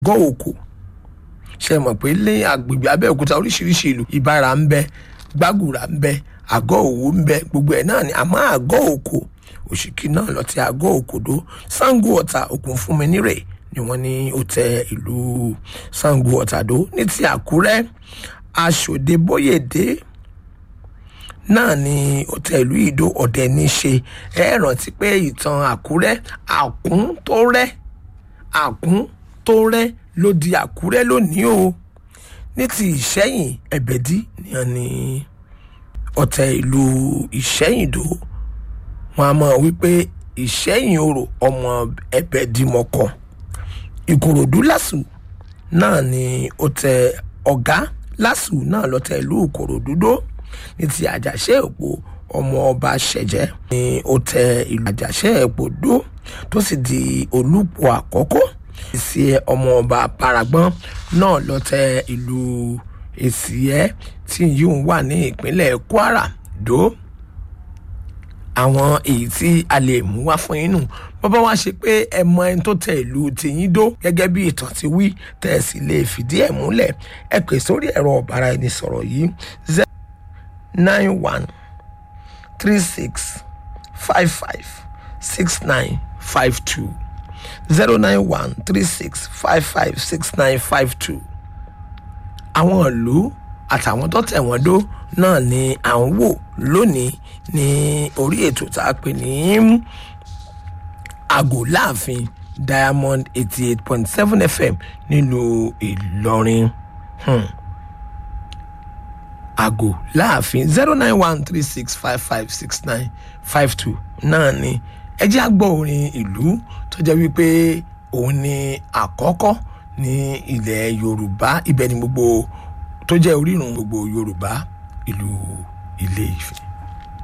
gọ́ òkò ṣe mọ̀ pé lé agbègbè abẹ́òkúta oríṣiríṣi ìlú ìbára ń bẹ gbàgùrà ń bẹ àgọ́ òwò ń bẹ gbogbo ẹ̀ náà ni àmọ́ àgọ́ òkò òṣìkí náà lọ ti àgọ́ òkòdó sango ọ̀tà òkun fún mi nírè ni wọ́n ní ó tẹ ìlú sango ọ̀tà dó ní ti àkúrẹ́ aṣòde bóyèdè náà ni ó tẹ ìlú ìdó ọ̀dẹ ní ṣe ẹ rántí pé ìtàn àkúrẹ́ àkún tó rẹ́ àkún tó rẹ́ ló di àkúrẹ́ lónìí o ní ti ìṣẹ́yìn ẹ̀bẹ̀dí nìyẹn ni ọ̀tẹ̀ ìlú ìṣẹ́yìndó wọn a máa wípé ìṣẹ́yìn orò ọmọ ẹ̀bẹ̀dìmọ̀kàn ìkòròdú lásù náà ni ó tẹ ọ̀gá lásù náà lọ́tẹ̀ ìlú ìkòròdú dó ní ti àjàṣe èpò ọmọ ọba ṣẹ̀jẹ̀ ni ó tẹ ìlú àjàṣe èpò dó tó sì di olùpọ̀ àkọ́kọ́ èsì ọmọ ọba paragbọ́n náà lọ́tẹ̀ ìlú èsì ẹ̀ tí yìí wà ní ìpínlẹ̀ kwara dó àwọn èyí tí a lè mú wá fún yín nù bọ́bá wá ṣe pé ẹ mọ ẹni tó tẹ ìlú tìyín dó gẹ́gẹ́ bí ìtàn ti wí tẹ̀ sì lè fìdí ẹ̀ múlẹ̀ ẹ pè sórí ẹ̀rọ ọ̀bára ẹni sọ̀rọ̀ yìí zero nine one three six five five six nine five two zero nine one three six five five six nine five two àwọn ìlú àtàwọn tó tẹ̀ wọ́n dó náà ni à ń wò lónìí ní orí ètò tá a pè ní àgò láàfin diamond eighty eight point seven fm nílùú ìlọrin hmm. àgò láàfin zero nine one three six five five six nine five two náà ni ẹ jẹ́ àgbọ̀ orin ìlú tó jẹ́ wípé òun ni àkọ́kọ́ ní ilẹ̀ yorùbá ibẹ̀ ni gbogbo tó jẹ́ orírun gbogbo yorùbá ìlú ilé ìfẹ́.